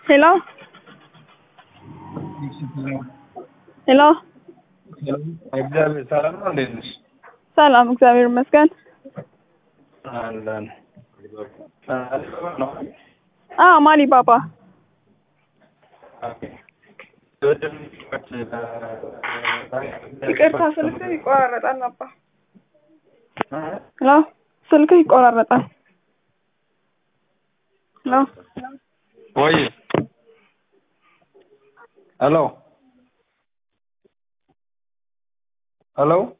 Hello? ሄሎ እግዚአብሔር ሰላም ነው። እንዴት ነሽ? ሰላም፣ እግዚአብሔር ይመስገን። አለን ነው። አዎ ማሊ ባባ ይቅርታ፣ ስልክ ይቆራረጣል ነበር። ሄሎ፣ ስልክ ይቆራረጣል። ሄሎ፣ ወይ ሄሎ ሄሎ